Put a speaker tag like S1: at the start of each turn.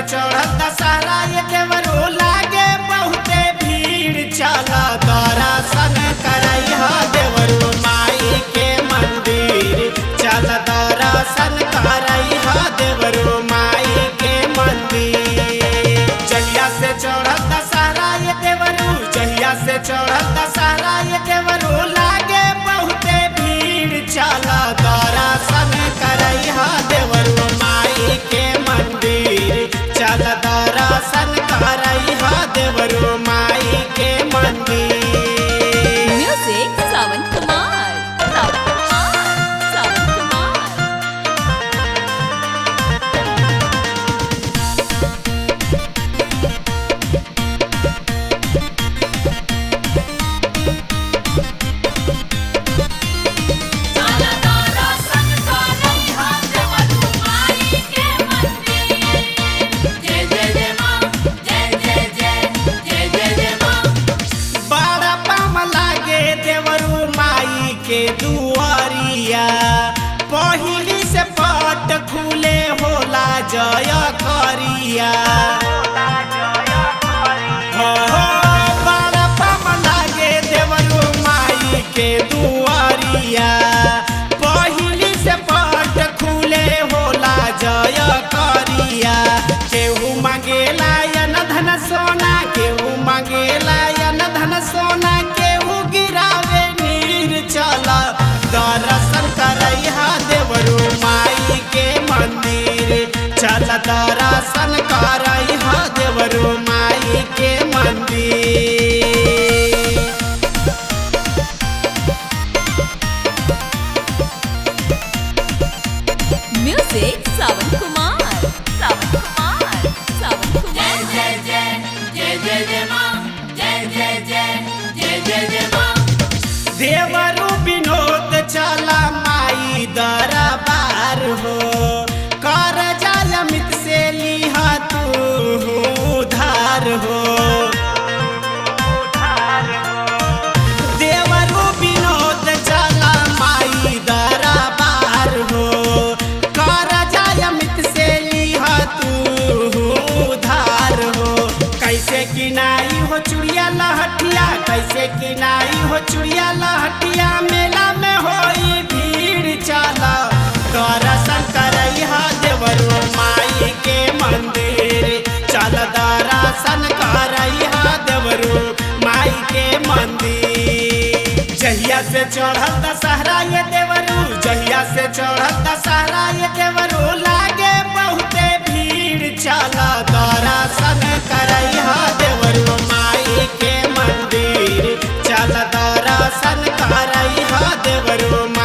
S1: चढ़ल दशहरा ये देवरो लागे बहुते भीड़ चल दर्शन करई ह देवरो माई के मंदिर चल दर्शन करई ह देवरो माई के मंदिर जहिया से चढ़ल दशहरा ये देवरो जहिया से चढ़ल दशहरा ये देवरो लागे बहुते भीड़ चल दर्शन करई ह देवरो माई के मंदिर चल दर्शन करई ह देवरो माई के मंदिर
S2: Music Sawan Kumar. Sawan Kumar. Sawan Kumar.
S1: बड़ा पाम लागे देवरू माई के दुआरिया पहिली से पट खुले होला जय करिया हो, हो, बड़ा पाम लागे देवरू माई के दुआरिया पहिली से पट खुले होला जय करिया केहू मांगेला यन धन सोना केहू मांगेला यन धन सोना केहू गिरावे नीर चल दर्शन करई हा देवरू माई के मंदिर चल दर्शन करई हा देवरू माई के मंदिर
S2: Music Sawan Kumar. Sawan Kumar. Sawan Kumar.
S1: देवरू विनोद चला माई दरबार हो कर जाल मित से लिहा तू उधार हो देवरू विनोद चला माई दरबार हो कर जाल मित से लिहा तू उधार हो कैसे किनाई हो चुड़िया लहटिया कैसे किनाई हो चुड़िया लहटिया मेला में होई भीड़ चला दर्शन करई हा देवरू माई के मंदिर चल दर्शन करई हा देवरू माई के मंदिर जहिया से चढ़ल दशहरा ये देवरू जहिया से चढ़ल दशहरा ये देवरू लागे बहुते भीड़ चल दर्शन करई हा देवरू माई के मंदिर चल दर्शन करई हा देवरू